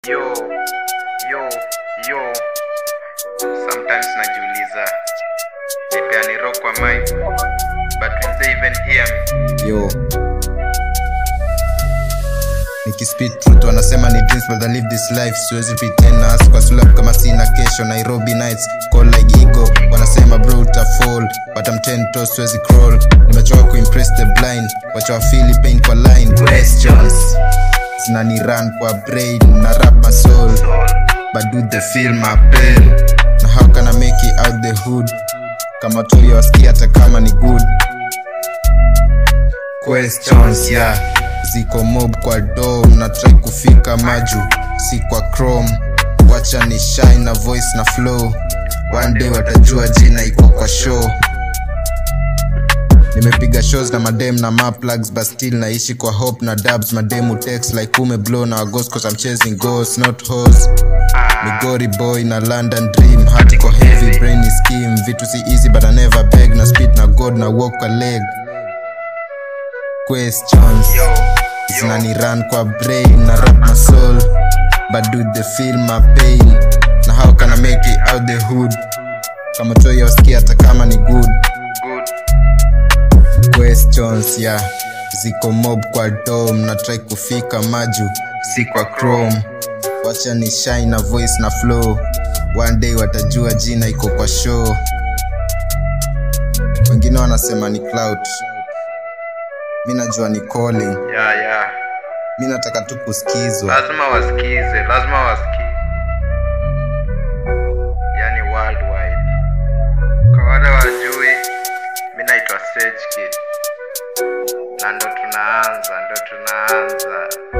yo yo yo sometimes najiuliza nipeani rock kwa mic but will they even hear me yo nikispit truth wanasema ni dreams but I live this life siwezi pretend na hustle kwa sulap kama sina kesho nairobi nights call like ego wanasema bro uta fall but I'm ten toes siwezi crawl nimechoka kuimpress the blind wacha wafili pain kwa line questions zinani run kwa brain na rap my soul but do they feel my pain na how can I make it out the hood kama tuliwasikia hata kama ni good questions yeah ziko mob kwa dom na try kufika maju si kwa chrome wacha ni shine na voice na flow one day watajua jina iko kwa show nimepiga shows na madem na maplugs but still naishi kwa hope na dubs mademu text like ume blow na wagos cause I'm chasing ghosts not hoes Migori boy na London dream hardcore heavy brain is scheme vitu si easy but I never beg na speed na god na walk a leg questions yo zinani run kwa brain na rap my soul but do they feel my pain na how can I make it out the hood kama toi wasikia hata kama ni good good questions yeah ziko mob kwa dom na try kufika maju si kwa chrome wacha ni shine na voice na flow one day watajua jina iko kwa show wengine wanasema ni clout mi najua ni calling yeah yeah mi nataka tu kusikizwa lazima wasikize lazima wasikize yani worldwide kwa wale wajui mi naitwa Sage Kid na ndo tunaanza ndo tunaanza